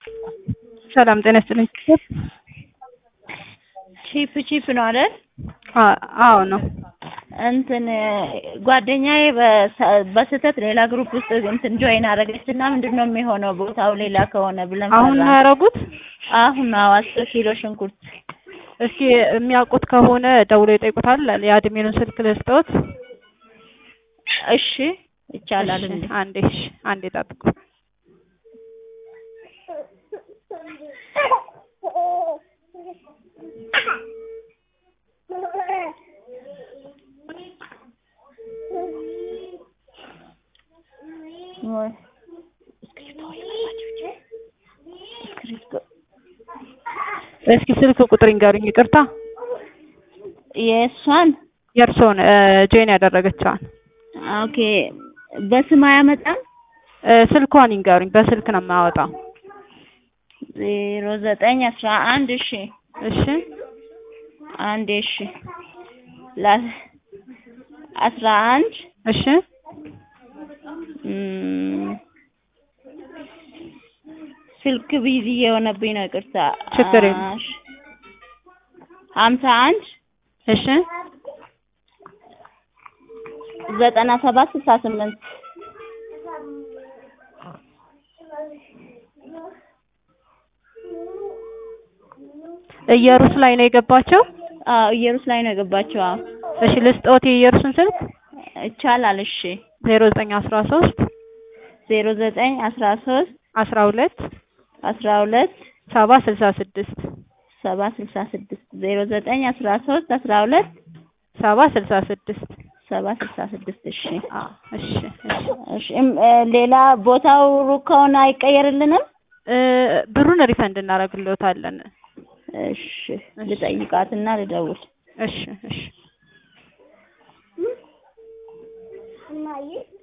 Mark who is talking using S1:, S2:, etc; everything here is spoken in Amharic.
S1: ሰላም ጤና ይስጥልኝ።
S2: ቺፕ ቺፕ ነው አይደል?
S1: አዎ ነው።
S2: እንትን ጓደኛዬ በሰ- በስህተት ሌላ ግሩፕ ውስጥ እንትን ጆይን አደረገች እና ምንድን ነው የሚሆነው ቦታው ሌላ ከሆነ ብለን
S1: አሁን ነው
S2: ፈራን።
S1: ያደረጉት?
S2: አሁን አዎ አስር ኪሎ ሽንኩርት
S1: እስኪ የሚያውቁት ከሆነ ደውለው ይጠይቁታል። የአድሜኑን ስልክ ልስጠዎት?
S2: እሺ ይቻላል
S1: እሺ፣
S2: እንዴ?
S1: አንዴ እሺ፣ አንዴ ጠብቁ።
S2: ወይ
S1: እስኪ ስልክ ቁጥር ይንገሩኝ። ይቅርታ
S2: የእሷን
S1: የእርስዎን ጆይን ያደረገችዋን
S2: ኦኬ በስም አያመጣም
S1: እ፣ ስልኳን ይንገሩኝ። በስልክ ነው የማያወጣው።
S2: ዜሮ ዘጠኝ አስራ አንድ እሺ
S1: እሺ
S2: አንድ እሺ ላ አስራ አንድ
S1: እሺ
S2: እም፣ ስልክ ቢዚ የሆነብኝ ነው ይቅርታ
S1: ችግር የለም።
S2: እሺ ሀምሳ አንድ
S1: እሺ
S2: ዘጠና ሰባት ስልሳ ስምንት
S1: እየሩስ ላይ ነው የገባቸው።
S2: አዎ ኢየሩስ ላይ ነው የገባችው አዎ
S1: እሺ ልስጥዎት የኢየሩስን ስልክ
S2: ይቻላል እሺ
S1: ዜሮ ዘጠኝ አስራ ሶስት
S2: ዜሮ ዘጠኝ አስራ ሶስት
S1: አስራ ሁለት
S2: አስራ ሁለት
S1: ሰባ ስልሳ ስድስት
S2: ሰባ ስልሳ ስድስት ዜሮ ዘጠኝ አስራ ሶስት አስራ ሁለት
S1: ሰባ ስልሳ ስድስት
S2: ሰባ ስልሳ ስድስት እሺ
S1: አዎ እሺ እሺ
S2: እሺ እም፣ እ፣ ሌላ ቦታው ሩቅ ከሆነ አይቀየርልንም
S1: እ፣ ብሩን ሪፈንድ እናደርግልዎታለን።
S2: እሺ ልጠይቃትና ልደውል
S1: እሺ እሺ